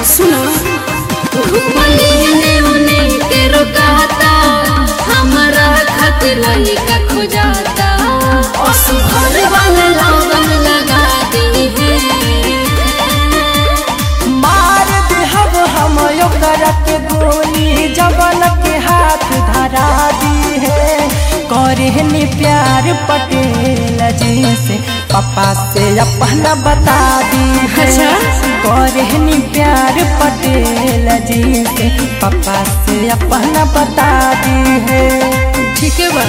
सुनो घुमले उने के रोकाता हमारा खातिर लइका खोजाता असुभर वाला लगन लगा दी है मार देहब हम ओकरा के गोली जवन के हाथ धरा दी है करहनी प्यार पटेल जी से पापा से अपना बता दी है अच्छा। करहनी प्यार पटेल जी से पापा से अपना बता दी है ठीक है बा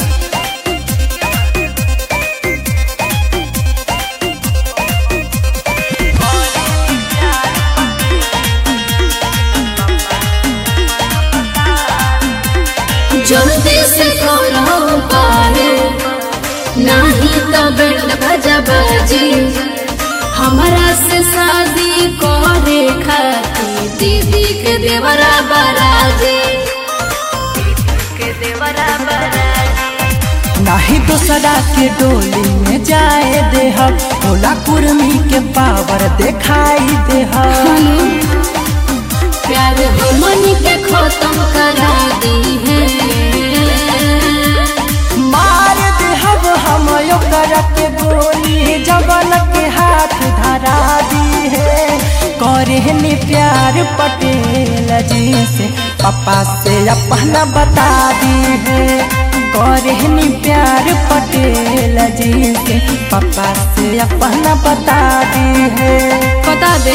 जल्दी से करो पारे नहीं तो बेट भजा बाजी हमारा से शादी करे खाती दीदी के देवरा बराजी के देवरा बराजी नाही दूसरा के डोली में जाए देहब भोला कुर्मी के पावर दिखाई देहब प्यार हमन के खत्म करा दी है मार देहब हम ओकरा के गोली जवन के हाथ धरा दी है करहनी प्यार पटेल जी से पापा से अपना बता दी है करहनी प्यार पटेल जी से पापा से अपना बता दी है बता दे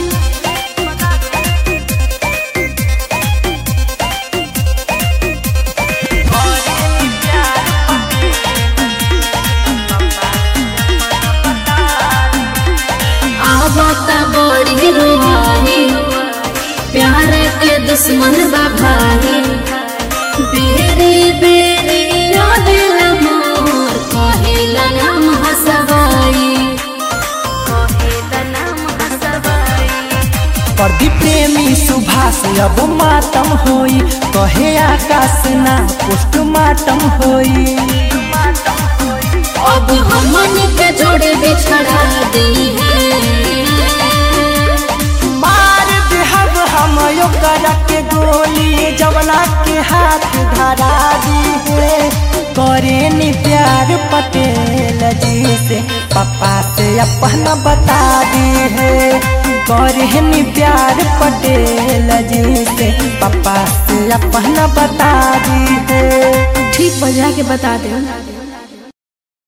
आवता बड़ी रुहानी प्यार के दुश्मन बा भाई बेरी बेरी यादिल मोर कहेला नाम हसवाई कहेला नाम हसवाई प्रदीप प्रेमी सुभाष अब मातम होई कहे आकाश ना पोस्टमार्टम होई अब हमन के जोड़े बिछड़ा दी है मार देहब हम ओकरा के गोली जवना के हाथ धरा दी है करेनी प्यार पटेल जी से पापा से अपना बता दी है करेनी प्यार पटेल जी से पापा से अपना बता दी है ठीक बजा के बता दे